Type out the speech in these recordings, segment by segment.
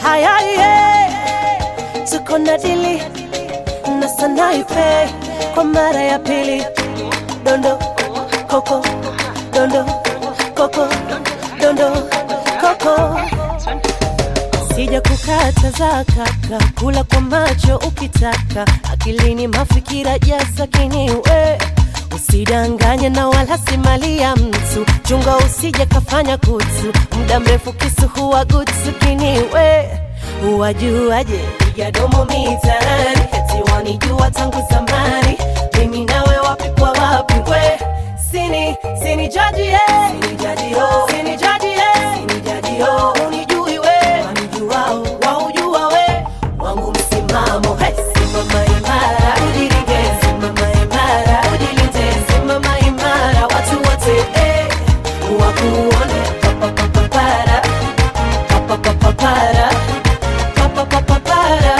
haya ye tuko na dili na sanaipe kwa mara ya pili dondo koko dondo koko dondo koko sija kukataza kaka kula kwa macho ukitaka akilini mafikira jaza kiniwe usidanganye na wala si mali ya mtu chunga usije kafanya kutu muda mrefu kisu huwa gutsu kiniwe uwajuaje piga domo mitaani eti wanijua tangu zamani mimi nawe wapi kwa wapi we sini sini jaji ye sini jaji yo sini jaji ye sini jaji yo unijui we wanijuao waujua we wangu msimamo hey, simama imara ujilinde simama imara ujilinde simama imara watu wote eh, wakuone papapapapara papapapapara papapapapara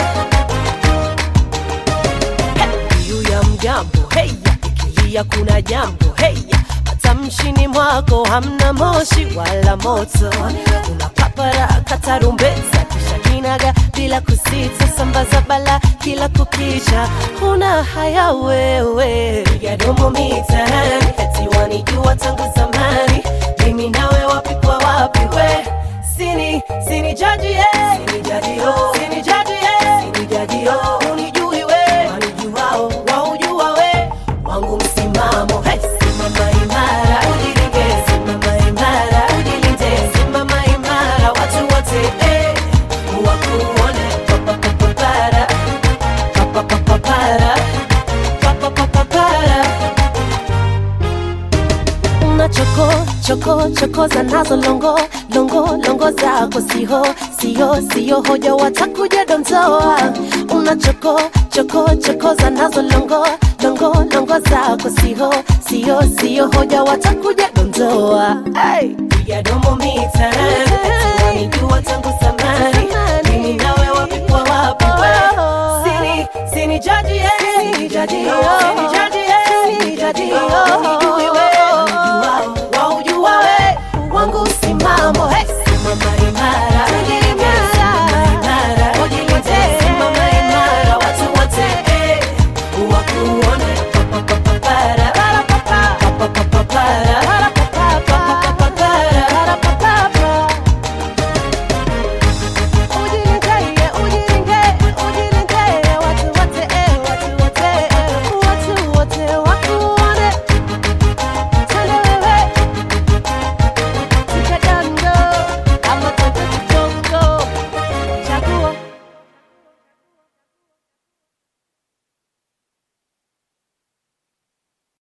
juu ya mgambo heya ikilia kuna jambo heya matamshini mwako hamna moshi wala moto unapapara katarumbeza kisha kinaga bila kusita sambaza bala kila kukicha huna haya wewe piga domo mitaani eti wanijua tangu zamani mimi nawe wapi kwa wapi we sini sini jaji ye sini jaji yo sini jaji ye sini jaji yo unijui we wanijuao waujua we wangu msimamo hey, simama imara ujilinde simama imara ujilinde simama imara watu wote eh, wakuone papapapapara papapapapara papapapapara una choko choko chokoza nazo longo longo longo zako siho sio sio hoja watakuja dondoa una choko choko chokoza nazo longo longo longo zako siho sio sio hoja watakuja dondoa hey. piga domo mitaani eti wanijua tangu zamani mimi nawe wapi kwa wapi we sini sini jaji ye sini jaji yo